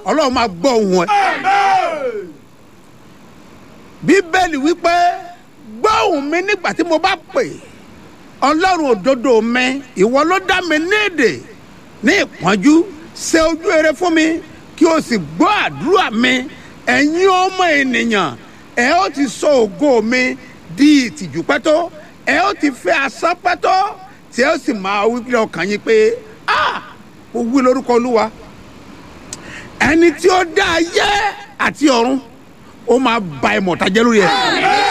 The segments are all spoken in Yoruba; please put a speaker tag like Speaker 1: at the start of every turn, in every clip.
Speaker 1: ọlọ́run máa gbọ́ ohùn ẹ. bíbélì wípé gbọ́ ohùn mi nígbà tí mo bá pè ọlọ́run òdodo mi ìwọ ló dá mi ní èdè ní ìpọ́njú ṣe ojú rere fún mi kí o sì gbọ́ àdúrà mi ẹ̀yin ọmọ ènìyàn ẹ ó ti sọ ògo mi di ìtìjú pẹ́tọ́ ẹ ó ti fẹ́ asán pẹ́tọ́ tí ẹ ó sì máa wí pé ọkàn yín pé ah mo wí lórúkọ olúwa ẹni tí ó dá ayé àti ọ̀run ó máa ba ìmọ̀ta jẹ́ lórí ẹ̀.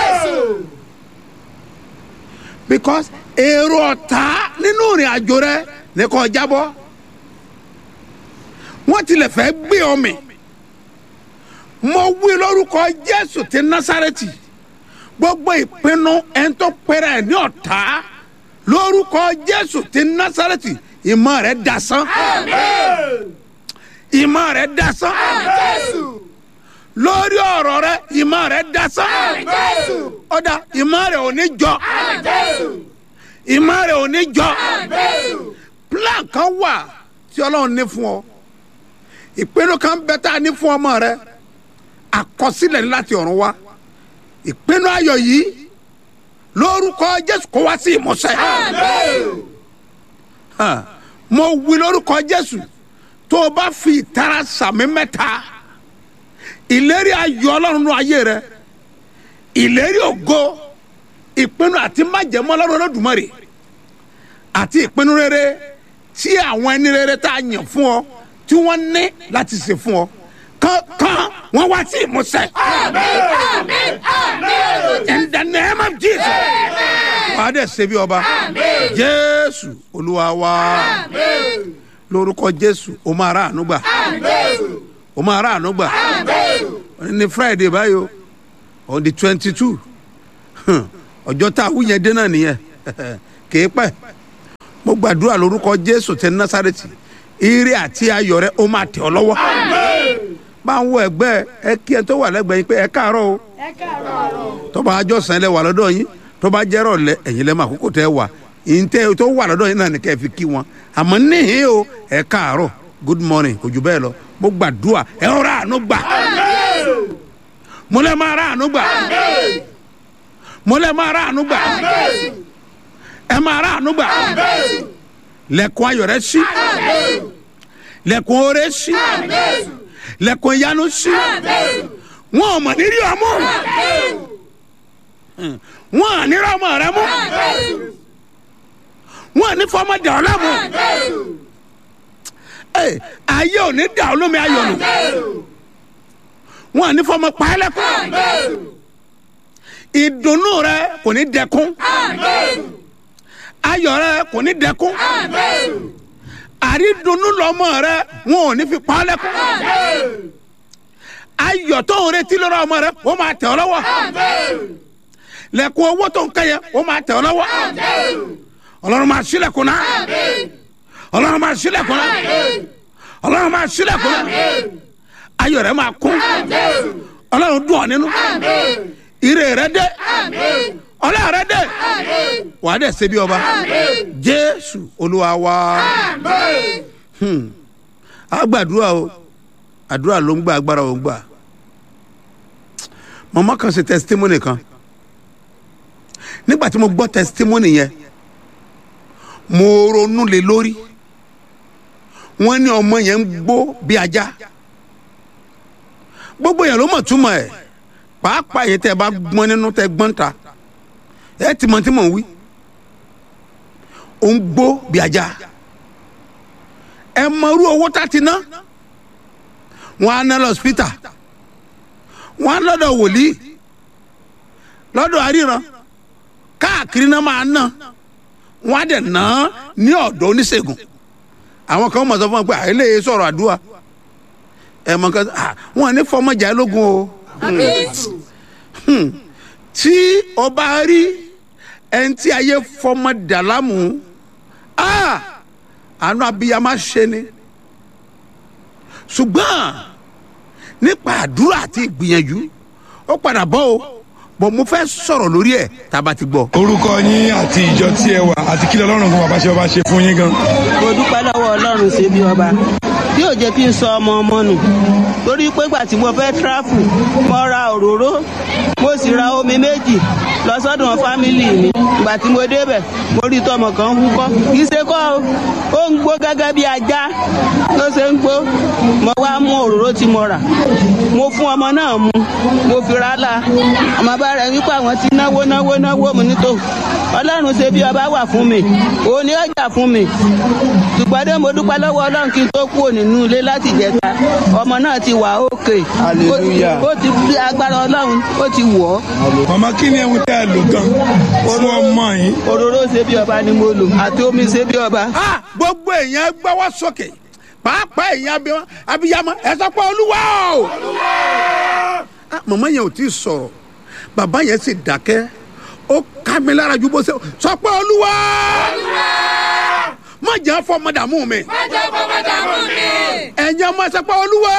Speaker 1: because èrò ọ̀tá nínú ìrìn àjò rẹ ní kò jábọ́ wọ́n tilẹ̀ fẹ́ gbé ọ mì mo wí lórúkọ jésù ti násàrẹ́tì gbogbo ìpinnu ẹni tó pẹ́rẹ́ ẹ̀ ní ọ̀tá lórúkọ jésù ti násàrẹ́tì ìmọ̀ rẹ̀ dasán ìmọ̀ rẹ̀ dasán lórí ọ̀rọ̀ rẹ̀ ìmọ̀ rẹ̀ dasán ọ̀dà ìmọ̀ rẹ̀ ò ní jọ ìmọ̀ rẹ̀ ò ní jọ plan kan wà tí ọlọ́run ní fún ọ ìpinnu kan bẹ tá a ní fún ọmọ rẹ àkọsílẹ̀ ní láti ọ̀run wá ìpinnu ayọ̀ yìí lórúkọ jésù kó wá sí ìmúṣẹ. Hàn, mo wí lórúkọ jésù tó o bá fi ìtara sàmì mẹ́ta ìlérí ayọ̀ ọlọ́run nínú ayé rẹ ìlérí ògo ìpinnu àti májẹ̀mú ọlọ́run olódùmarè àti ìpinnu rere tí àwọn ẹni rere tá a yàn fún ọ tí wọ́n ní láti ṣe fún ọ kankan wọ́n wá sí ìmúṣẹ. in the name of jesus wàá dẹ̀ ṣe bí ọba jésù olúwa wa lórúkọ jésù o máa rà àánú gbà o máa rà àánú gbà ní friday báyìí o on the twenty two ọjọ́ tá a wú yẹn dé náà nìyẹn kìí pẹ́ mo gbàdúrà lórúkọ jésù tẹ násàrẹ́tì ire àti ayọ̀ rẹ ó máa tẹ̀ ọ́ lọ́wọ́ bá ń wo ẹgbẹ́ ẹ kí ẹ tó wà lẹ́gbẹ̀ẹ́ yín pé ẹ káàárọ̀ o tọ́ba àjọsìn lẹ wà lọ́dọ̀ yín tọ́ba jẹ́rọ̀ lẹ ẹ̀yin lẹ́mọ̀ àkókò tẹ́ wà ìǹtẹ́ tó wà lọ́dọ̀ yín náà ní kẹ́ ẹ fi kí wọn àmọ́ níhìn o ẹ káàárọ̀ good morning kò jù bẹ́ẹ̀ lọ mo gbàdúrà ẹ rọra àánú gbà mo lẹ́ máa ra àánú gbà mo lẹ́ máa ra àánú gbà ẹ máa ra àánú gbà lẹ́kùn ayọ̀ rẹ sí lẹ́kùn oore sí lẹ́kùn ìyanu sí wọn ò mọ̀ nírí ọmọ wọn à ní rọmọ rẹ mú wọn à ní fọmọ dà ọ lámù ayé ò ní dà ọ lómi ayọ̀ nù wọn à ní fọmọ pa ẹ́ lẹ́kùn ìdùnnú rẹ kò ní dẹkùn ayọ̀ rẹ kò ní dẹkùn àrídùnnú lọmọ rẹ wọn ò ní fi pa ọ́ lẹ́kùn ayọ̀ tó ń retí lọ́rọ̀ ọmọ rẹ ó máa tẹ̀ ọ́ lọ́wọ́ lẹ́kùn owó tó ń kẹ́yẹ ó máa tẹ̀ ọ́ lọ́wọ́ ọlọ́run máa ṣílẹ̀kùn náà ọlọ́run máa ṣílẹ̀kùn náà ọlọ́run máa ṣílẹ̀kùn náà ayọ̀ rẹ máa kún ọlọ́run dùn ọ́ nínú ire rẹ dé ọlọ́run rẹ dé wà á dẹ̀ ṣe bí ọba jésù olúwa wa a gbàdúrà o àdúrà ló ń gbà agbára ò ń gbà màmá kan ṣe testimony kan nígbà tí mo gbọ́ testimony yẹn mo ronú lé lórí wọ́n ní ọmọ yẹn ń gbó bí ajá gbogbo yẹn ló mọ̀ túmọ̀ ẹ̀ pàápàá yẹn tẹ́ ẹ bá gbọ́n nínú tẹ́ gbọ́n ta ẹ ti mọ̀ tí mò ń wí ó ń gbó bí ajá ẹ mọ irú owó tá ti ná wọn á ná lọ hospital wọn á lọ́dọ̀ wòlíì lọ́dọ̀ àríran káàkiri náà máa ná wọn á dẹ̀ ná ní ọ̀dọ̀ oníṣègùn àwọn kan mọ̀ sọ fún wọn pé àìlè sọ̀rọ̀ àdúrà ẹ mọ̀ kan wọn ní fọmọjà lógun o tí o bá rí ẹni tí ayé fọmọ dàlámù àánú abiyamọ ṣe ni ṣùgbọ́n nípa àdúrà àti ìgbìyànjú ó padà bọ́ o bọ̀ mo fẹ́ sọ̀rọ̀ lórí ẹ̀ tá a bá ti gbọ́.
Speaker 2: orúkọ yín àti ìjọ tí ẹ wà àti kí lọ́lọ́run fún bàbá ṣe ọba ṣe fún yín gan.
Speaker 3: mo dúpẹ́ lọ́wọ́ ọlọ́run ṣe bí ọba
Speaker 2: tí ò jẹ́ kí n sọ ọmọ ọmọ nù torí pé gbà tí mo fẹ́ tíráfù mo ra òróró mo sì ra omi méjì lọ sọ́dọ̀ fámìlì mi ìgbà tí mo débẹ̀ mo rí tọmọ kan húkọ́ kì í ṣe kọ́ o ó ń gbó gẹ́gẹ́ bí ajá ló ṣe ń gbó mo wá mú òróró tí mo rà mo fún ọmọ náà mu mo fi ra la ọmọ bá rẹ wípé àwọn ti náwó náwó náwó mu nítò ọlọ́run ṣe bí ọba wà fún mi òun ni ọjà fún mi ṣùgbọ́n dé mo dúpẹ́ lọ́wọ́ ọlọ́run kí n tó kúrò nínú ilé láti jẹta ọmọ náà ti wà òkè
Speaker 3: Hallelujah.
Speaker 2: ó ti fi agbára ọlọ́run ó ti wọ̀ ọ́
Speaker 3: màmá kí ni ẹ̀wù tẹ́ ẹ lò gan fún ọmọ yìí.
Speaker 2: òróró ṣe bí ọba ni mo lò àti omi ṣe bí ọba.
Speaker 1: Ah, gbogbo èèyàn gbọ́wọ́ sókè pàápàá èèyàn abiyamọ abiyamọ ẹ sọ pé olúwa o. Ah, màmá yẹn ò tí ì sọ̀rọ̀ bàbá yẹn sì dákẹ́ ó ká mi lára ju bó ṣe sọ pé olúwa. má jẹ́ fọmọ dààmú mi.
Speaker 4: má jẹ́ fọmọ dààmú mi.
Speaker 1: ẹ̀yin ọmọ sọ pé olúwa.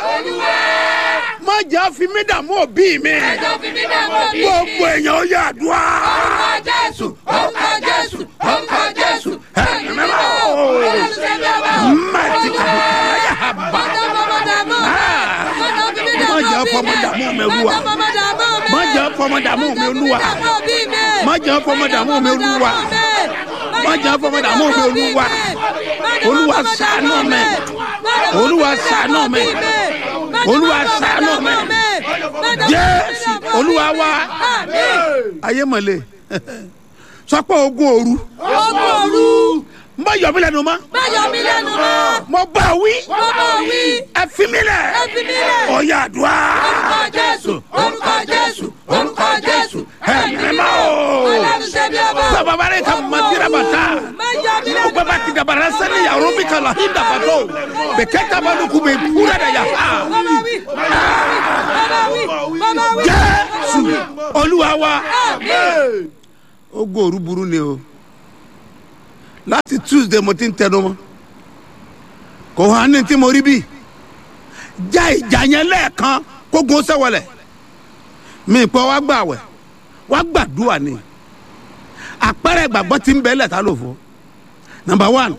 Speaker 1: má jẹ́ fi mí dààmú òbí mi.
Speaker 4: má jẹ́ fi mí dààmú òbí mi.
Speaker 1: gbogbo èèyàn ó yà àdúrà.
Speaker 4: orúkọ jésù orúkọ jésù orúkọ jésù.
Speaker 1: Ẹ̀mí mímọ́.
Speaker 4: ọlọ́run ṣe bí ọba.
Speaker 1: Mẹ́tì kàbùkà yà á bà.
Speaker 4: má jẹ́ fọmọ dààmú. má jẹ́ fi mí dààmú
Speaker 1: Má jẹ́
Speaker 4: òbí
Speaker 1: fọmọ dààmú mi, Olúwa.
Speaker 4: má jẹ́ fọmọ dààmú mi.
Speaker 1: Má jẹ́ fọmọ dààmú mi, Olúwa.
Speaker 4: má jẹ́ fọmọ dààmú òbí mi.
Speaker 1: Má jẹ́ fọmọ dààmú mi, Olúwa.
Speaker 4: Má
Speaker 1: Olúwa
Speaker 4: jẹ́ fọmọ dààmú mi.
Speaker 1: ṣàánú mi.
Speaker 4: Má jẹ́ fọmọ
Speaker 1: Olúwa
Speaker 4: dààmú
Speaker 1: ṣàánú mi.
Speaker 4: Má jẹ́
Speaker 1: Olúwa
Speaker 4: fọmọ
Speaker 1: ṣàánú
Speaker 4: dààmú
Speaker 1: mi.
Speaker 4: Má jẹ́ fọmọ
Speaker 1: Jésù
Speaker 4: dààmú
Speaker 1: Olúwa wa.
Speaker 4: Àmín.
Speaker 1: Ayé mọ̀lẹ́. Sọ pé ogun òru.
Speaker 4: Ogun òru.
Speaker 1: Má yọ mí lẹ́nu mọ́.
Speaker 4: Má yọ mí lẹ́nu mọ́.
Speaker 1: Mo bá wí.
Speaker 4: Mo bá wí.
Speaker 1: Ẹ fi mí lẹ̀.
Speaker 4: Ẹ fi mí lẹ̀.
Speaker 1: Ó yá àdúrà.
Speaker 4: Orúkọ Jésù. Orúkọ Jésù. Orúkọ Jésù.
Speaker 1: Ẹ̀mí mímọ́ o.
Speaker 4: Ọlọ́run ṣe bí ọba.
Speaker 1: Sababare ka madira bata.
Speaker 4: Má yọ mí lẹ́nu
Speaker 1: Baba ki dabara sani ya robi kala hinda bato. Beke kabanu kube pura da ya. Ah.
Speaker 4: Bàbá wí. Bàbá wí. Bàbá wí.
Speaker 1: Jésù Olúwa wa.
Speaker 4: Àmín.
Speaker 1: Ogun òru burú ni o. Láti Tuesday mo ti ń tẹnu mọ́. Kò hàn ní tí mo rí bí. Já ìjà yẹn lẹ́ẹ̀kan kó gun sẹ́wọ̀lẹ̀. Mi pọ̀ wá gbà wẹ̀. Wá gbàdúrà ni. Àpẹẹrẹ ìgbàgbọ́ ti ń bẹ lẹ́ta lò fún. Number one.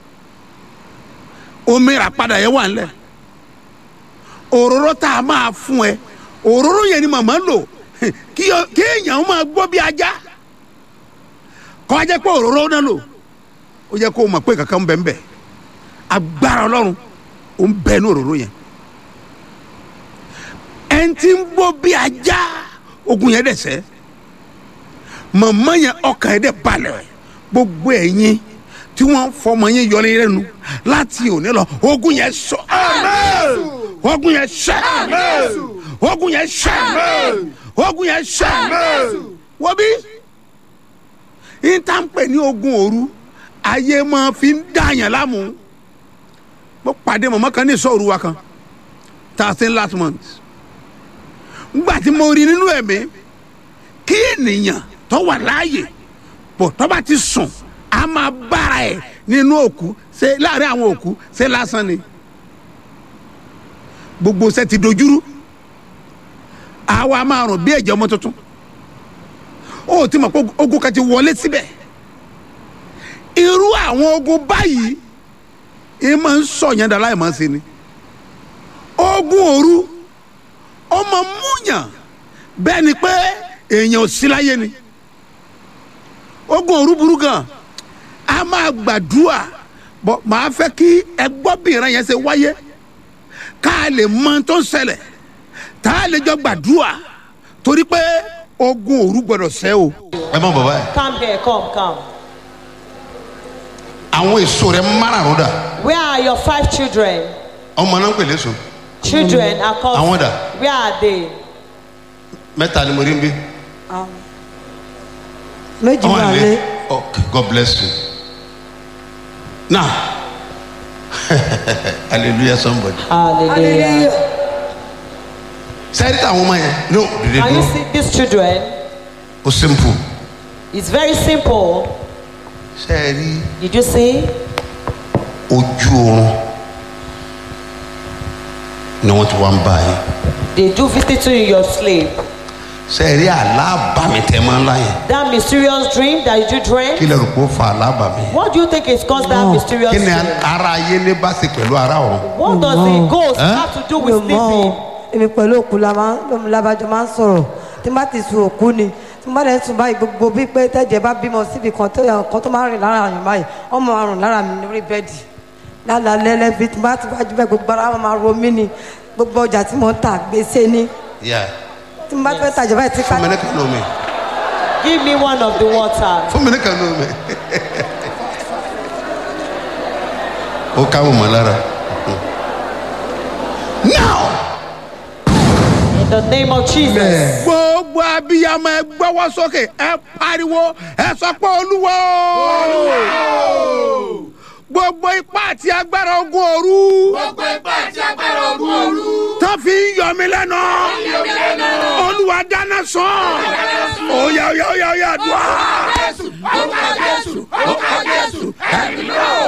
Speaker 1: Omi rà padà yẹn wà ńlẹ̀. Òróró tá a máa fún ẹ. Òróró yẹn ni màmá lò. Kí o- kí èèyàn máa gbọ́ bí ajá. Kọ́ ajẹ́ pé òróró náà lò. Ó yẹ kó o mọ̀ pé kankan ń bẹ ń bẹ. Agbára Ọlọ́run ó ń bẹ ní òróró yẹn. Ẹni tí ń gbọ́ bí ajá ogun yẹn dẹ̀ sẹ́. Màmá yẹn ọkàn yẹn dẹ̀ balẹ̀. Gbogbo ẹ̀yin tí wọ́n fọmọ yẹn yọ lẹ́yìn lẹ́nu láti òní lọ ogun yẹn sọ. Ogun yẹn sẹ́. Ogun yẹn sẹ́. Ogun yẹn sẹ́. Wọ́n bí ìtànpẹ̀ ní ogun òru ayé máa fi ń dààyàn láàmú mo pàdé mọ̀mọ́ kan ní ìsọ̀rù wa kan thirteen last month ngbà tí mo rí nínú ẹ̀mí kí ènìyàn tó wà láàyè pọ̀ tó bá ti sùn a máa bára ẹ̀ nínú òkú ṣe láàrin àwọn òkú ṣe lásán ni gbogbo ṣe ti dojúrú àwa máa rùn bí ẹ̀jẹ̀ ọmọ tuntun ó ti mọ̀ pé ogun kan ti wọlé síbẹ̀ irú àwọn ogun báyìí ẹ máa ń sọ̀yàn dà láì máa ṣe ni ogun òru ó máa ń múyàn bẹ́ẹ̀ ni pé èèyàn ò sí láyé ni ogun òru burú gan a máa gbàdúrà bọ́ màá fẹ́ kí ẹgbọ́bìnrin yẹn ṣe wáyé ká a lè mọ ohun tó ń ṣẹlẹ̀ tá a lè jọ gbàdúrà torí pé ogun òru gbọdọ̀ ṣẹ́ o.
Speaker 5: ẹ mọ bàbá yẹ
Speaker 6: Come here, come, come.
Speaker 5: àwọn èso rẹ márààrún dà
Speaker 6: Where are your five children?
Speaker 5: ọmọ náà ń pèlè so
Speaker 6: Children are called.
Speaker 5: Àwọn dà?
Speaker 6: Where are they?
Speaker 5: mẹ́ta ni mo rí ń bí
Speaker 7: méjì
Speaker 5: ọmọ
Speaker 7: wà
Speaker 5: àlè
Speaker 7: lé
Speaker 5: okay god bless you now hallelujah somebody
Speaker 6: Hallelujah.
Speaker 5: sẹ́yìn tí àwọn ọmọ yẹn no dìde
Speaker 6: Can you
Speaker 5: dúró
Speaker 6: see these children?
Speaker 5: o simple
Speaker 6: It's very simple.
Speaker 5: sẹ́yìn rí
Speaker 6: Did you see?
Speaker 5: ojú oorun ni wọ́n ti wá ń bá yín
Speaker 6: They do visit you in your sleep.
Speaker 1: sẹ́ẹ̀rí alábàmì tẹ́ máa ń láyè
Speaker 6: That mysterious dream that you dream.
Speaker 1: kí lè rò pé ó fa alábàmì.
Speaker 6: What do you think is caused that mysterious
Speaker 1: kí ni
Speaker 6: dream?
Speaker 1: ara ayé ní bá ṣe pẹ̀lú ara ọ̀run.
Speaker 6: What does the ghost
Speaker 1: Huh?
Speaker 6: have to do
Speaker 7: mi
Speaker 6: with
Speaker 7: ò mọ o
Speaker 6: sleeping?
Speaker 7: èmi pẹ̀lú òkú la máa ń labajọ máa ń sọ̀rọ̀ tí n bá ti sun òkú ni tí n bá dẹ̀ sùn báyìí gbogbo bíi pé tẹ́jẹ̀ bá bímọ síbi kan tó yàn kan tó máa ń rìn lára àyàn báyìí ọmọ àrùn lára mi lórí bẹ́ẹ̀dì lálẹ́ lẹ́bi tí n bá ti wájú bẹ́ẹ̀ gbogbo ara wọn máa ro mí ni gbogbo ọjà tí mo ń tà gbèsè ni
Speaker 1: Yeah.
Speaker 7: tí n bá fẹ́ tajà báyìí tí ká
Speaker 1: fún mi ní kan omi
Speaker 6: Give me one of the water.
Speaker 1: fún mi ní kan omi. ó ká mọ̀ mọ́ lára. now
Speaker 6: In the name of Jesus.
Speaker 1: gbogbo abiyamọ ẹ gbọ́wọ́ sókè ẹ pariwo ẹ sọ pé olúwo gbogbo ipá àti agbára ogun òru
Speaker 4: gbogbo ipá àti agbára ogun òru.
Speaker 1: tó fi ń yọ mí lẹ́nu olúwa dáná sàn óyá óyá óyá óyá dùá.
Speaker 4: Jésù, orúkọ Jésù, orúkọ Jésù, ẹ̀mí náà.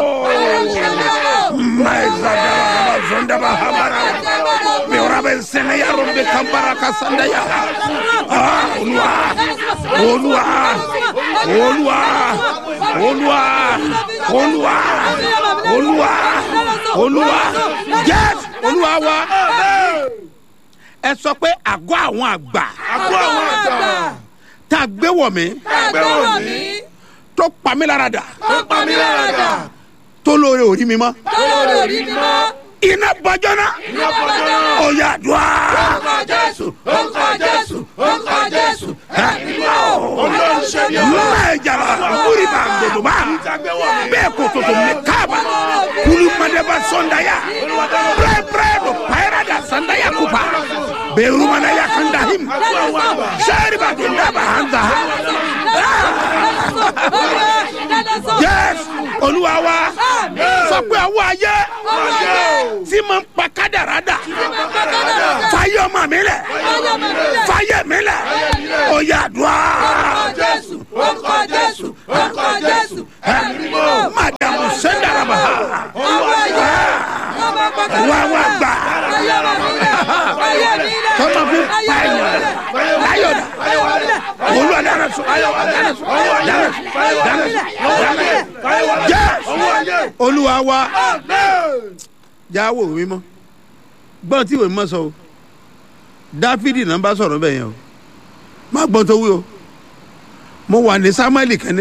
Speaker 1: Maizadaba zondaba habara. Beorabe sene ya rombe kambara kasanda ya. Ah, Olúwa, Olúwa, Olúwa, Olúwa, Olúwa, Olúwa, Olúwa. Yes, Olúwa wa. Ẹ sọ pé àgọ́ àwọn àgbà
Speaker 3: àgọ́ àwọn àgbà
Speaker 1: tá a gbé wọ̀ mí
Speaker 3: gbẹ́wò mi
Speaker 1: tó pa mí lára dà
Speaker 3: tó pa mí lára dà
Speaker 1: tó lóore òrí mi mọ́.
Speaker 4: Olórí orí mi mọ́.
Speaker 1: Iná bọ́jọ́ náà.
Speaker 3: ní ọpọlọ náà.
Speaker 1: Ó yá dùá.
Speaker 4: Orúkọ Jésù, orúkọ Jésù, orúkọ Jésù, ẹ̀mí náà.
Speaker 3: olórí ṣe bí ọba.
Speaker 1: Mẹ́jàlá kúrìbà gbèdùmá. Bẹ́ẹ̀ kò tòtò mi káàbà. Kulumadeba sọ̀ndàyà. Pẹ́ẹ́pẹ́ẹ́ ló pàyẹ́rẹ́ dà sọ̀ndàyà kúpa. Bẹ́ẹ̀rùmọ̀nà yà kàn dà him. Sẹ́ẹ̀rì bàtò ndàbà hàn dà. Yes, Olúwa wa. Sọ pé àwọn ayé tí mo ń pa kádàrá dà. Fáyé ọmọ mi lẹ̀. Fáyé mi lẹ̀. Ó yá dùá.
Speaker 4: Jésù, orúkọ Jésù, orúkọ Jésù, ẹ̀mí náà.
Speaker 1: Madamu Sendaraba. Wá wá gbà. Tọ́mọ fi pa èèyàn. Láyọ̀dà. Olúwa dáná sọ. Dáná sọ. Dáná sọ. Dáná sọ. Dáná sọ. Yes. Olúwa wa. Jáwó mi mọ́. Gbọ́n tí ìwé mọ́ sọ o. Dáfídì náà bá sọ̀rọ̀ bẹ́ẹ̀ yẹn o. Má gbọ́n tó wí o. Mo wà ní Sámúẹ́lì kẹ́ni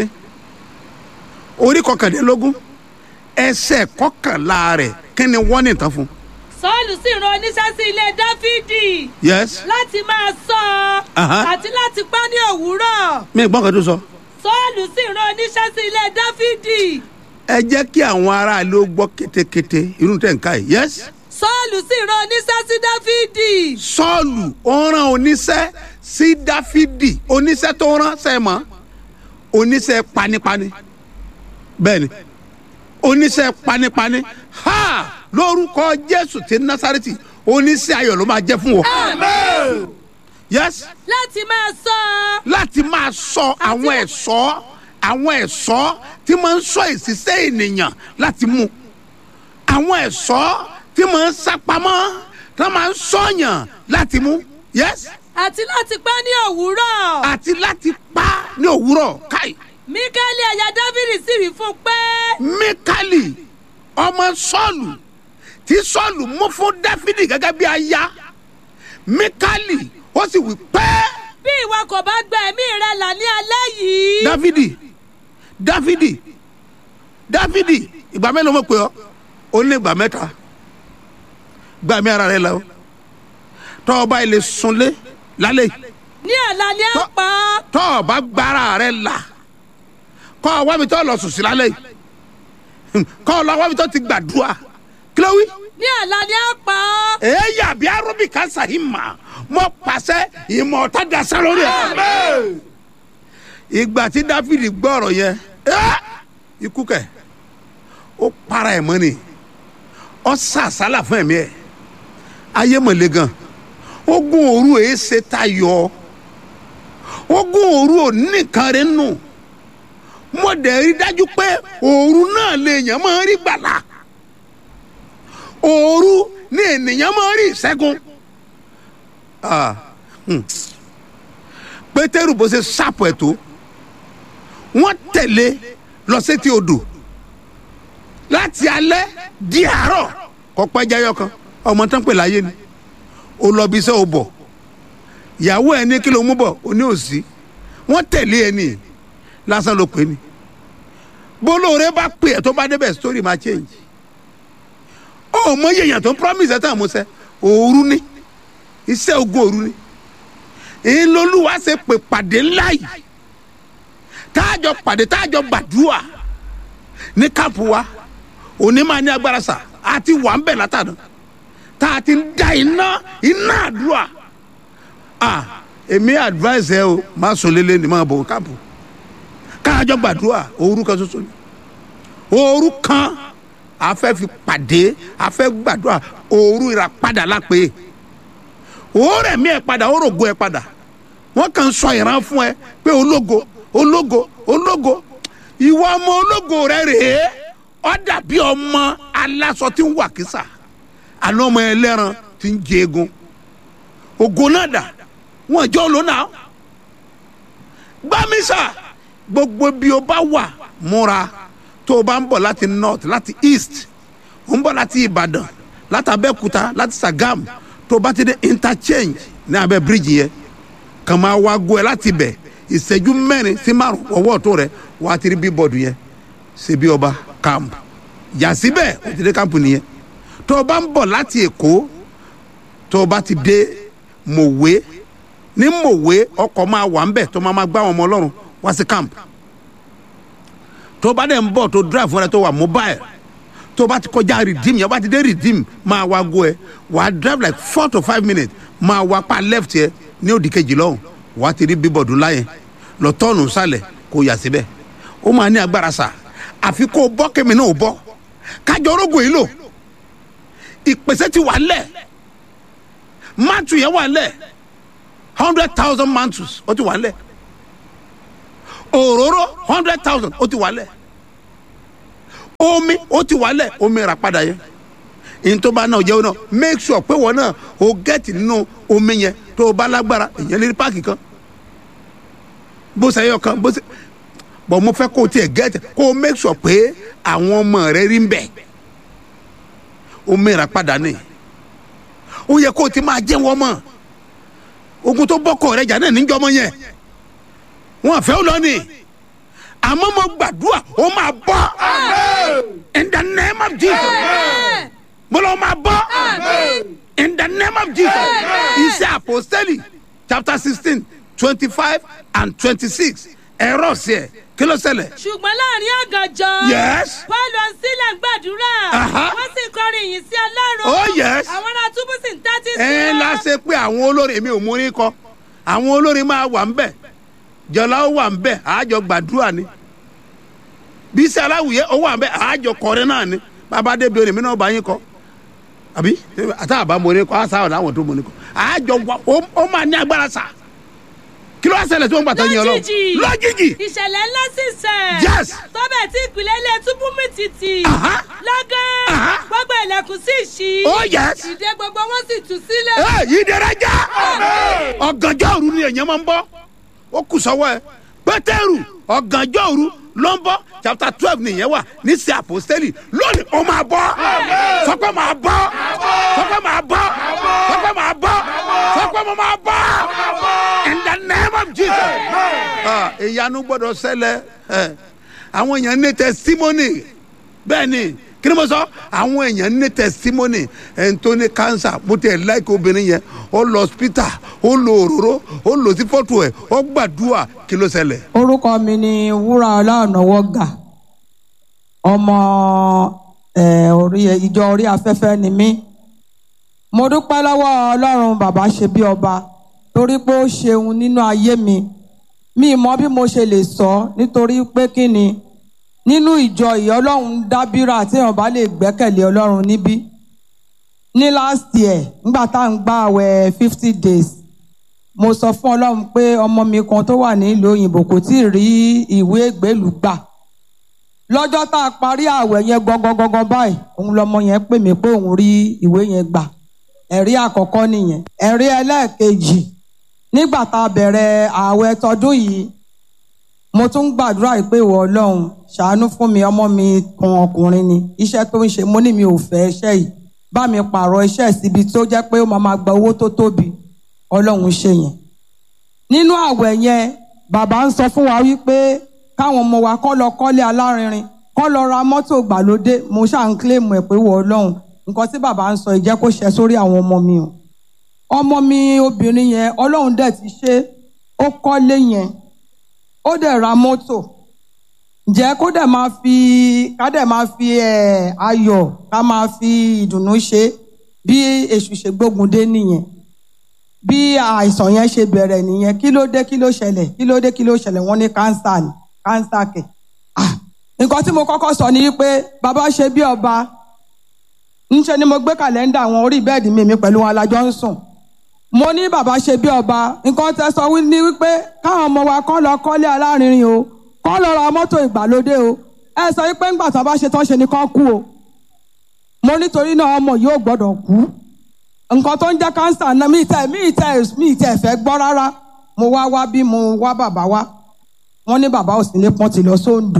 Speaker 1: orí kọkàndínlógún ẹsẹ̀ kọkànlá rẹ̀ kí ni wọ́n ní ìtàn fún.
Speaker 8: sọ́ọ̀lù sì rán oníṣẹ́ sí ilé dáfídì
Speaker 1: yes
Speaker 8: láti máa sọ ọ
Speaker 1: Aha.
Speaker 8: àti láti pa ní òwúrọ̀
Speaker 1: mi gbọ́n kan tó sọ.
Speaker 8: sọ́ọ̀lù sì rán oníṣẹ́ sí ilé dáfídì
Speaker 1: ẹ jẹ́ kí àwọn aráàlú gbọ́ kétékété irú tẹ̀ ń ká yìí yes.
Speaker 8: sọ́ọ̀lù sì rán oníṣẹ́ sí dáfídì
Speaker 1: sọ́ọ̀lù ó rán oníṣẹ́ sí dáfídì oníṣẹ́ tó rán sẹ́mọ́ oníṣẹ́ panipani bẹ́ẹ̀ ni oníṣẹ́ panipani ha lórúkọ jésù ti násàrẹ́tì oníṣẹ́ ayọ̀ ló máa jẹ́ fún wọn. yes
Speaker 8: láti máa sọ ọ
Speaker 1: láti máa sọ àwọn ẹ̀ṣọ́ àwọn ẹ̀ṣọ́ tí máa ń sọ ìṣiṣẹ́ ènìyàn láti mú àwọn ẹ̀ṣọ́ tí máa ń sápamọ́ tí wọ́n máa ń sọ̀yàn láti mú yes
Speaker 8: àti láti pa ní òwúrọ̀
Speaker 1: àti láti pa ní òwúrọ̀ káì
Speaker 8: míkẹ́lì ẹ̀yà dáfídì sì wí fún un pé
Speaker 1: mikali ọmọ sọ́ọ̀lù tí sọ́ọ̀lù mú fún dáfídì gẹ́gẹ́ bí aya mikali ó sì wí pẹ́ẹ́.
Speaker 8: bí ìwọ kò bá gba ẹ̀mí rẹ là ní alẹ́ yìí
Speaker 1: dáfídì dáfídì dáfídì ìgbà mélòó mo pè ọ́ ó ní ìgbà mẹ́ta gbà mí ara rẹ lọ tọ́ ọ bá ilé sunlé lálẹ́ yìí
Speaker 8: ní ọ̀la ni a
Speaker 1: Tọ́-
Speaker 8: pa ọ́
Speaker 1: tọ́ ọ bá gbára rẹ là kọ́ ọ wábi tọ́ lọ sùn sí lálẹ́ yìí Hmm, kọ́ ọ lọ wábi tọ́ ti gbàdúrà kí ló wí.
Speaker 8: ní ọ̀la ni a pa ọ́
Speaker 1: èyí àbí arúbì kansa yìí mà mọ pàṣẹ ìmọ̀ ọ̀tá dasẹ́ lórí ẹ̀. ìgbà tí dáfídì gbọ́ ọ̀rọ̀ yẹn ẹ́, ikú kẹ̀ ó para ẹ̀ mọ́ ni ó sàsálà fún ẹ̀mí ẹ̀ ayé mọ̀lẹ́ gan ogun òru èé ṣe tayọ ogun òru ò nìkan rẹ̀ nù mo dẹ̀ rí dájú pé òru náà lè yàn máa rí gbàlà òru ni ènìyàn máa rí ìṣẹ́gun. Ah, hmm. pétérù bó ṣe ṣàpọ̀ ẹ̀ tó wọ́n tẹ̀lé lọ sétí odò láti alẹ́ di àárọ̀ kọ́ pẹ́ jayọ kan ọmọ tán pè láyé ni ó lọ bí iṣẹ́ ò bọ̀ ìyàwó ẹ̀ ní kí ló mú bọ̀ ó ní òsì wọ́n tẹ̀lé ẹ ní lásán ló pè ní bólóore bá pè ẹ́ tó bá débẹ̀ story máa change ó mọ yèèyàn tó ń promise ẹ̀ tán àmúṣẹ òru ni iṣẹ́ ogun òru ni èyí lolúwa ṣe pè pàdé ńlá yìí táàjọ pàdé táàjọ gbàdúrà ní káàpù wa òní máa ní agbára sà àti wà ń bẹ̀ látàdán tá a ti ń da iná iná àdúrà ah èmi advice ẹ o máa sọ lélẹ̀ ní máa bọ̀ káàpù káàjọ gbàdúrà òru kan ṣoṣo ni òru kan a fẹ́ fi pàdé a fẹ́ gbàdúrà òru ìràpadà lápè òórẹ̀ mi ẹ̀ padà òrògo ẹ̀ padà wọ́n kàn ń sọ ìran fún ẹ pé ológo ológo ológo ìwọ ọmọ ológo rẹ rèé ọ dàbí ọmọ aláṣọ tí ń wà kísà àná ọmọ ẹlẹ́ran tí ń jẹ egun ògo náà dà wọ́n jọ ló náà gbámísà gbogbo bí o bá wà múra tó o bá ń bọ̀ láti north láti east o ń bọ̀ láti ìbàdàn láti abẹ́òkúta láti sagam tó o bá ti dé interchange ní abẹ́ bíríìjì yẹn kàn máa wá go ẹ láti bẹ̀ ìṣẹ́jú mẹ́rin sí márùn ọwọ́ tó rẹ wà á ti rí bíbọ̀dù yẹn ṣe bí ọba camp yà síbẹ̀ ó ti dé camp nìyẹn tó o bá ń bọ̀ láti èkó tó o bá ti dé mòwe ní mòwe ọkọ̀ máa wà ń bẹ̀ tó máa máa gbá àwọn ọmọ ọlọ́run wá sí camp tó o bá dẹ̀ ń bọ̀ tó drive fúnra tó wà mobile tó o bá ti kọjá redeem yẹn o bá ti dé redeem máa wá go ẹ wà á drive like four to five minutes máa wá pa left yẹ ní òdì kejì lọ́hùn wà á ti rí bíbọ̀dù láyẹn lọ tọ́ọ̀nù sálẹ̀ kó yà síbẹ̀ ó máa ní agbára sà àfi kó o bọ́ kémi náà o bọ́ kájọ orógùn yìí lò ìpèsè ti wà lẹ̀ mantu yẹn wà lẹ̀ hundred thousand mantus ó ti wà lẹ̀ òróró hundred thousand ó ti wà lẹ̀ omi ó ti wà lẹ̀ omi rà padà yẹn ntoma náà jẹ́ náà make sure pé wọ́n náà o gẹ́tì nínú omi yẹn tó o bá lágbára èyàn lè rí páàkì kan bó ṣe yọ kan bó ṣe bọ̀ mo fẹ́ kó o tiẹ̀ gẹ́tì kó o make sure pé àwọn ọmọ rẹ rí ń bẹ̀ omi rà padà ní ó yẹ kó o ti máa jẹ́ wọ́n mọ̀ ogun tó bọ́kọ̀ rẹ jà náà níjọ́ mọ́ yẹn wọn àfẹ́ ó lọ ni àmọ́ mo gbàdúrà ó máa bọ́ in the name of Jesus mo lọ máa bọ́ in the name of Jesus iṣẹ́ apostoli chapter sixteen twenty five and twenty six ẹ̀rọ sí ẹ̀ kí ló ṣẹlẹ̀.
Speaker 8: ṣùgbọ́n láàrin àgànjọ.
Speaker 1: Yes.
Speaker 8: pọ́ọ̀lù sílẹ̀ ń gbàdúrà.
Speaker 1: Aha.
Speaker 8: wọ́n sì kọrin ìyìn sí ọlọ́run.
Speaker 1: Oh, yes.
Speaker 8: àwọn ará túbú sì ń tẹ́tí sí
Speaker 1: ẹ
Speaker 8: wọn.
Speaker 1: la ṣe pé àwọn olórin èmi ò mú orin kọ àwọn olórin máa wà ń bẹ̀ jọlá ó wà ń bẹ̀ àájọ gbàdúrà ni bísí aláwùyẹ ó wà ń bẹ̀ àájọ kọrin náà ni bàbá débi orin mi náà bá yín kọ àbí àtàwọn mo ní kọ àṣà ọ̀nà àwọn tó mo ní kọ àájọ wa ó- ó máa ní agbára sà kí ló wá ṣẹlẹ̀ tí wọ́n gbàtọ́ yín ọlọ́run
Speaker 8: lójijì
Speaker 1: lójijì
Speaker 8: ìṣẹ̀lẹ̀ ńlá sì ṣẹ̀.
Speaker 1: Yes.
Speaker 8: tọ́bẹ̀ tí ìpìlẹ̀ ilé túbú mi tìtì.
Speaker 1: Aha.
Speaker 8: lọ́gán
Speaker 1: Aha.
Speaker 8: gbogbo ilẹ̀kùn sì ṣí.
Speaker 1: Oh, yes.
Speaker 8: ìdè gbogbo wọn sì tú sílẹ̀.
Speaker 1: ẹ yìí dẹrẹ já ọ̀gànjọ́ òru ni èèyàn máa ń bọ́ ó kù sọ́wọ́ ẹ pétérù ọ̀gànjọ́ òru ló ń bọ́ chapter twelve nìyẹn wà ní sí àpòstélì lónìí ó máa bọ́ sọpẹ́ máa bọ́ sọpẹ́ máa bọ́ sọpẹ́ máa bọ́ sọpẹ́ mo máa bọ́ in the name of Jesus Ah, ìyanu gbọ́dọ̀ ṣẹlẹ̀ ẹ, àwọn èèyàn ní testimony bẹ́ẹ̀ ni kí ni mo sọ àwọn èèyàn ní testimony ẹni tó ní cancer mo tẹ̀ láìka obìnrin yẹn ó lọ hospital ó lo òróró ó lọ sí fọ́tò ẹ̀ ó gbàdúrà kí ló ṣẹlẹ̀.
Speaker 9: orúkọ mi ni wúrà ọlọ́ọ̀nàwọ́gà ọmọ eh, orí ìjọ orí afẹ́fẹ́ ni mí mo dúpẹ́ lọ́wọ́ ọlọ́run bàbá ṣe bí ọba torí pé ó ṣeun nínú ayé mi mi mọ bí mo ṣe lè sọ nítorí pé kí ni nínú ìjọ yìí ọlọ́run dábírà téèyàn bá lè gbẹ́kẹ̀lé ọlọ́run níbí ní last year nígbà tá à ń gbà àwẹ̀ fifty days mo sọ fún ọlọ́run pé ọmọ mi kan tó wà nílùú òyìnbó kò tí ì rí ìwé ìgbélùú gbà lọ́jọ́ tá a parí ààwẹ̀ yẹn gọ́gọ́gọ́gọ́ báyìí òun lọmọ yẹn pè mí pé òun rí ìwé yẹn gbà ẹ̀rí àkọ́kọ́ nìyẹn ẹ̀rí ẹlẹ́ẹ̀kejì nígbà tá a bẹ̀rẹ̀ ààwẹ̀ tọdún yìí mo tún ń gbàdúrà yìí pé ìwọ ọlọ́run ṣàánú fún mi ọmọ mi kan ọkùnrin ni iṣẹ́ tó ń ṣe mo ní mi ò fẹ́ iṣẹ́ yìí bá mi pààrọ̀ iṣẹ́ síbi tó jẹ́ pé ó máa máa gba owó tó tóbi ọlọ́run ṣe yẹn nínú ààwẹ̀ yẹn bàbá ń sọ fún wa wípé káwọn ọmọ wa kọ́ lọ kọ́lé alárinrin kọ́ lọ ra mọ́tò gbàlódé mo ṣáà ń kílèmù ẹ̀ pé ìwọ ọlọ́run nǹkan tí bàbá ń sọ ìjẹ́ kó ṣẹ sórí àwọn ọmọ mi o ọmọ mi obìnrin yẹn ọlọ́run dẹ̀ ti ṣe ó kọ́lé yẹn ó dẹ̀ ra mọ́tò ǹjẹ́ kó dẹ̀ máa fi ká dẹ̀ máa fi ẹ̀ ayọ̀ ká máa fi ìdùnnú ṣe bí èṣù ṣe gbógun dé nìyẹn bí àìsàn yẹn ṣe bẹ̀rẹ̀ nìyẹn kí ló dé kí ló ṣẹlẹ̀ kí ló dé kí ló ṣẹlẹ̀ wọ́n ní kánsà ni kánsà kẹ̀ Ah, nǹkan tí mo kọ́kọ́ sọ ni wípé bàbá ṣe bí ọba ńṣe ni mo gbé kàlẹ́ndà àwọn orí bẹ́ẹ̀dì mi mi pẹ̀lú wọn alájọ ń sùn mo ní bàbá ṣe bí ọba nǹkan tẹ sọ wí ní wípé káwọn ọmọ wa kọ́ lọ kọ́lé alárinrin o kọ́ lọ ra mọ́tò ìgbàlódé o ẹ sọ wípé ńgbà tó bá ṣe tán ṣe ni kán kú o mo nítorí náà ọmọ yìí ò gbọ́dọ̀ kú nǹkan tó ń jẹ́ kánsà náà mi tẹ mi tẹ mi tẹ fẹ́ gbọ́ rárá mo wá wá bí mo wá bàbá wá wọ́n ní bàbá òsínlé pọ́n ti lọ sóńdò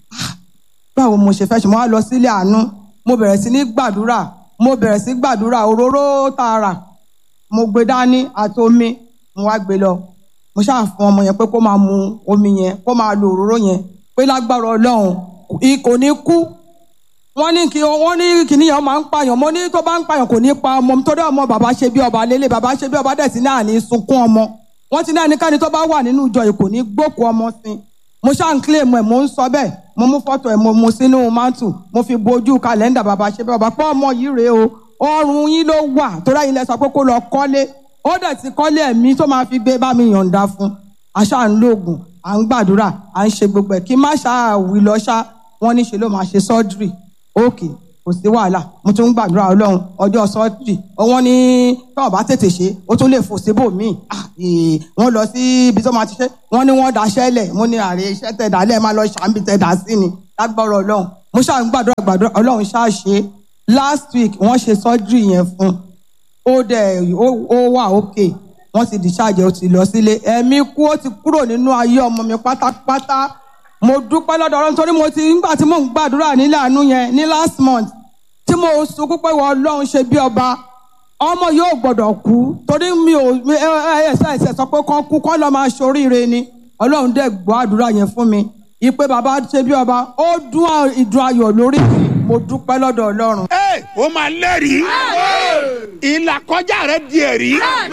Speaker 9: báwo mo ṣe fẹ́ ṣe mo wá lọ sílé àánú mo bẹ̀rẹ̀ sí ní gbàdúrà mo bẹ̀rẹ̀ sí gbàdúrà òróró tààrà mo gbé dání àti omi mo wá gbé lọ mo ṣáà fún ọmọ yẹn pé kó máa mu omi yẹn kó máa lo òróró yẹn pé lágbára ọlọ́run kò ní kú wọ́n ní kí wọ́n ní kíní yẹn máa ń pààyàn mo ní tó bá ń pààyàn kò ní pa ọmọ mi torí ọmọ bàbá ṣe bí ọba lélẹ̀ bàbá ṣe bí ọba dẹ̀ sí náà ní sunkún ọmọ wọ́n ti ní ẹnikẹ́ni tó bá wà nínú ìjọ yìí kò ní gbókù ọmọ sí i mo ṣáà ń kílè mọ̀ ẹ̀ mo ń sọ bẹ́ẹ̀ mo mú fọ́tò ẹ̀ mo mu sínú mántù mo fi bojú kàlẹ́ndà bàbá ṣe bí ọba pé ọmọ yìí rèé o ọrùn yín ló wà torí ẹ̀yin lẹ sọ pé kó lọ kọ́lé ó dẹ̀ ti kọ́lé ẹ̀mí tó máa fi gbé bá mi yọ̀ǹda fún àṣà ń lóògùn à ń gbàdúrà à ń ṣe gbogbo ẹ̀ kí má ṣáà wí lọ ṣá wọ́n ní ṣe ló máa ṣe sọ́dírì ókè kò sí wàhálà mo tún ń gbàdúrà ọlọ́run ọjọ́ sọ́dírì wọ́n ní tọ́wọ́ bá tètè ṣe ó tún lè fò síbò míì wọ́n lọ sí ibi tó máa ti ṣe wọ́n ní wọ́n daṣẹ́ lẹ̀ mo ní àrè iṣẹ́ tẹ̀ dá lẹ́ẹ̀ máa lọ ṣàǹbì tẹ̀ dá sí ni lágbọ́rọ̀ ọlọ́run mo ṣáà ń gbàdúrà gbàdúrà ọlọ́run ṣáà ṣe last week wọ́n ṣe sọ́dírì yẹn fún ó dẹ̀ ó wà ókè wọ́n ti discharge ó ti lọ sílé ẹ̀mí kú ó ti kúrò nínú ayé ọmọ mi pátápátá mo dúpẹ́ lọ́dọ̀ ọlọ́run torí mo ti nígbà tí mò ń gbàdúrà nílẹ̀ àánú yẹn ní last month tí mo sunkún pé wọ́n ọlọ́run ṣe bí ọba ọmọ yóò gbọ́dọ̀ kú torí mi ò ẹsẹ̀ ẹsẹ̀ sọ pé kán kú kán lọ́ọ́ máa ṣoríire ni ọlọ́run dẹ̀ gbọ́ àdúrà yẹn fún mi ìpè bàbá ṣe bí ọba ó dún ìdùn ayọ̀ lórí mi mo dúpẹ́ lọ́dọ̀ ọlọ́run.
Speaker 1: ẹ o máa lẹ́rìí ìlàkọjá rẹ di ẹ̀rí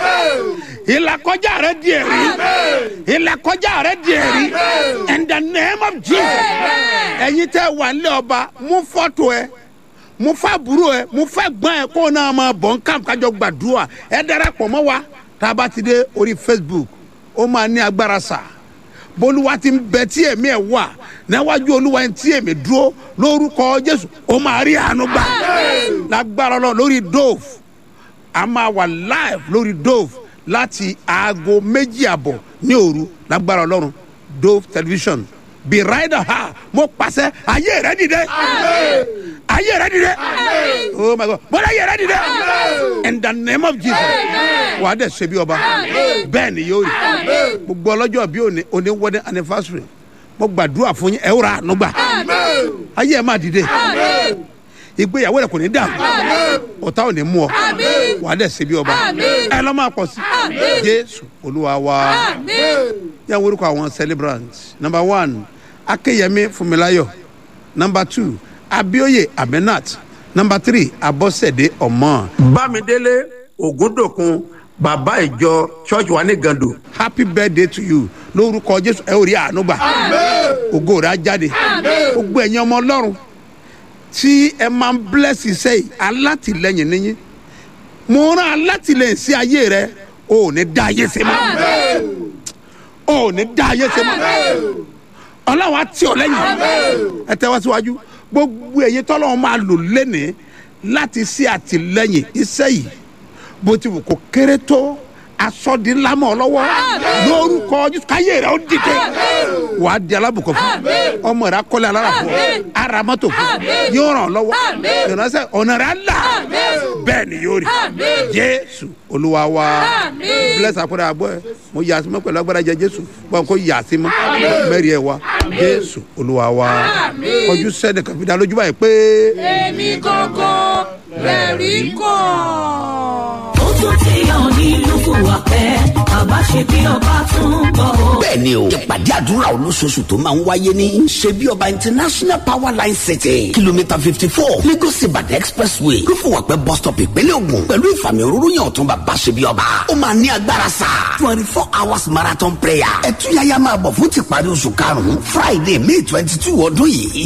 Speaker 1: ìlàkọjá rẹ di ẹ̀rí ìlàkọjá rẹ di ẹ̀rí in the name of jesus ẹ̀yin tẹ́ wà nílẹ̀ ọba mú fọ́tò ẹ mú fàbúrò ẹ mú fẹ́gbọ́n ẹ kó o náà máa bọ̀ nǹkan kájọ gbàdúrà ẹ darapọ̀ mọ́ wa tá a bá ti dé orí facebook ó máa ní agbára sáà bolúwa ti ń bẹ tí èmi ẹ wà níwájú olúwa tí èmi dúró lórúkọ jésù ó máa rí àánú gbà lágbára lọ lórí dove a máa wà live lórí dove láti aago méjì àbọ̀ ní òru lágbára ọlọ́run dove television be rider ha mo pàṣẹ ayé rẹ dìde ayé rẹ dìde oh my god bọ́lá ayé rẹ dìde in the name of jesus wà á dẹ̀ ṣe bí ọba bẹ́ẹ̀ ni yóò rí gbogbo ọlọ́jọ́ bí òní òní wedding anniversary mo gbàdúrà fún yín ẹ ó ra àánú gbà ayé ẹ máa dìde ìgbéyàwó rẹ kò ní dà ọ̀tá ò ní mú ọ wà á dẹ̀ ṣe bí ọba ẹ lọ́ máa pọ̀ sí jésù olúwa wa yà wọ́n orúkọ àwọn celebrants number one akeyemi funmilayo number two abioye amenat number three abosede ọmọ. bámidélé ògúndòkun bàbá ìjọ church wa ní gando happy birthday to you lórúkọ jésù ẹ ò rí àánú gbà ògo rẹ á jáde gbogbo ẹ̀yin ọmọ ọlọ́run tí ẹ máa ń bless iṣẹ́ yìí alátìlẹyìn níyìn mo rán alátìlẹyìn sí ayé rẹ o ò ní dá ayé ṣe mọ́ o ò ní dá ayé ṣe mọ́ ọlọ́run á tì ọ́ lẹ́yìn ẹ tẹ́ wá síwájú gbogbo ẹ̀yin tọ́lọ́run máa lò lẹ́nìí láti ṣe àtìlẹyìn iṣẹ́ yìí bó ti wù kó kéré tó asọ́dínlámọ̀ lọ́wọ́ lórúkọ jésù káyé rẹ̀ ó dìde wà á di alábùkọ̀ fún ọmọ rẹ̀ akọ́lé alára fún ara mọ́tò fún yóò ràn lọ́wọ́ ìránṣẹ́ ọ̀nà rẹ̀ á là bẹ́ẹ̀ ni yóò rí jésù olúwa wa bless àpẹẹrẹ àbọ̀ ẹ mo yà sí mọ́ pẹ̀lú agbára jẹ jésù bọ́n kó yà sí mọ́ mẹ́rin ẹ̀ wá jésù olúwa wa kọjú sẹ́ni kan fi dá lójú báyìí pé.
Speaker 4: èmi gangan lẹ́rìí kàn.
Speaker 10: ó tún ti hàn nílùú fúwàpẹ́ bàbá ṣe bí ọba tún bọ̀ ó.
Speaker 11: bẹ́ẹ̀ni o ìpàdé àdúrà olóṣooṣù tó máa ń wáyé ní ṣebí ọba international power line city kìlómítà fifty four lagos ibadan expressway lófùwàpẹ́ bus stop ìpínlẹ̀ ogun pẹ̀lú ìfàmì òróró yàn ọ̀tún bàbá ṣebí ọba ó máa ní agbára sá twenty four hours marathon prayer ẹ̀túnyáyá máa bọ̀ fún tìparí oṣù karùn-ún friday may twenty two ọdún yìí